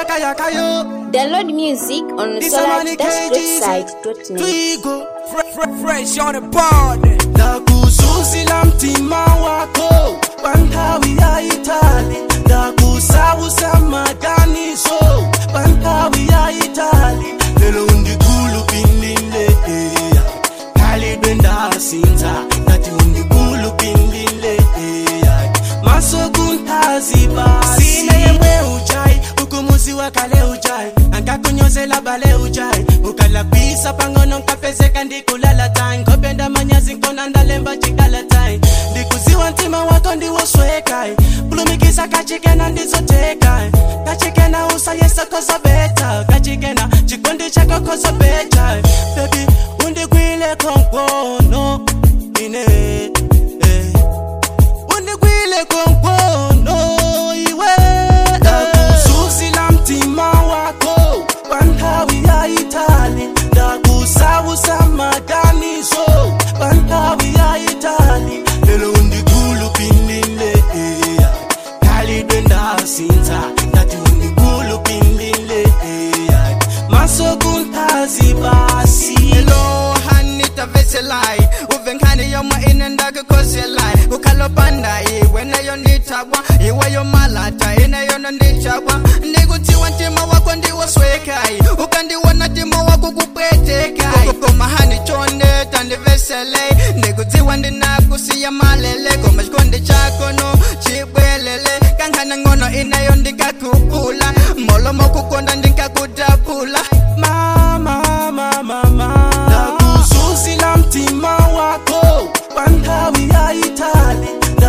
yaka yaka yo Download music on This a money solar-greatside.net. Twigo Fresh on the board. ndakuzuzila mtima wako panthawi ya itali ndakusawusa maganiso panthawi ya itali lelo undikhulupilile eya khalidwe ndasinza ngathi undikhulupilile eya masokunthaziba sine yemwe ujayi ukumuzi wakale ujayi ankakunyozela bale ujayi ukalapisa pangono nkapezeka ndikulala tayi nkopenda manyazi nkona ndalemba jikala tayi ndikuziwa ntima wako ndiwoswekayi kulumikisa kachikena ndizotekayi kachikena usayesa kozobeta kachikena chikondi chako kozobeta bebi undikwile konkono ine eh undikwile konkono iwe ndakuzuzila mtima wako panthawi ya itali ndakusawusa maganiso panthawi ya itali lelo undikhulupilile eya khalidwe ndasinza ngathi undikhulupilile eya masokunthazi basi Hello, Hanita Veselai. Uvenkani yoma inenda kukoselai. Ukalopanda iwe yo nditagwa. Iwe yo malata ine yo nditagwa. Ndikutiwa ntima wako ndiwoswekai. Ukandiwona ntima wako kupwetekai. Koma hani chonde tandiveselei. Ndikutiwa ndinakusiya malele. Koma chikondi chako no chibwelele. Kankana ngono ine yo ndikakukula. Molomo kukonda ndikakutapula. mama mama mama ndakuzuzila mtima wako panthawi ya itali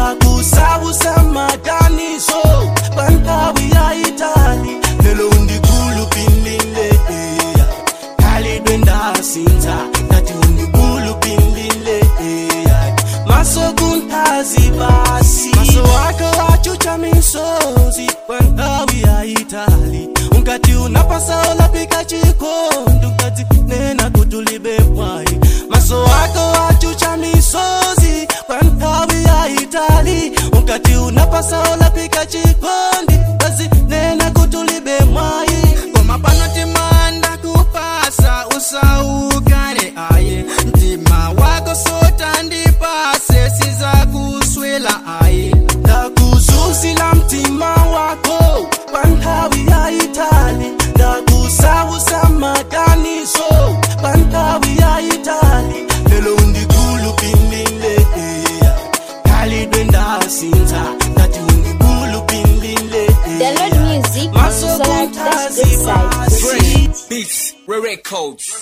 ndakusawusa maganiso panthawi ya itali lelo undikhulupilile eya khalidwe ndasinza ngathi undikhulupilile eya masokunthazi basi maso wako achucha misozi panthawi ya itali unkati unapasa olapika chikondi unkati nena kutulibe mwai maso wako achucha misozi panthawi ya itali unkati unapasa olapika chikondi kazi nena kutulibe mwai Koma pano timanda kupasa usaukane aye mtima wako sota ndipase siza kuswela aye ndakuzuzila mtima wako panthawi ya itali ndakusawusa maganiso panthawi ya itali lelo undikhulupilile eya khalidwe ndasinza ngathi undikhulupilile Download music on masokunthazi solar-greatside.net. basi Beats, Records